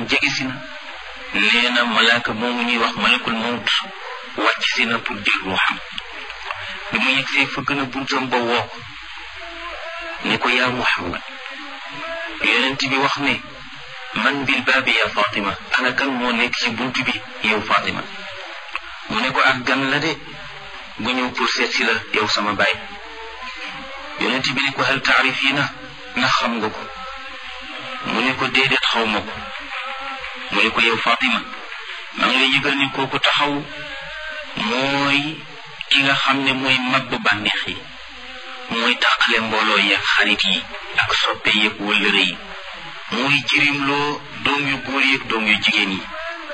salaam jege si na nee na malaaka moomu ñuy wax malakul mawt wàcc si na pour jël ruuxam bi mu yegsee fa gën a buntam ba woo ko ne ko yaa muhammad yonent bi wax ne man bil baabi ya fatima ana kan moo nekk ci bunt bi yow fatima mu ne ko ak gan la de gu ñëw pour seet si la yow sama baay yonent bi ne ko hal taarifina ndax xam nga ko mu ne ko déedéet xaw ma ko mu ne ko yow fatima maa ngi lay yëgal ni kooku taxaw mooy ki nga xam ne mooy mabbu bànneex yi mooy tàqale mbooloo yeeg xarit yi ak soppe yeeg wëllëre yi mooy jirimloo doom yu góor yeeg doom yu jigéen yi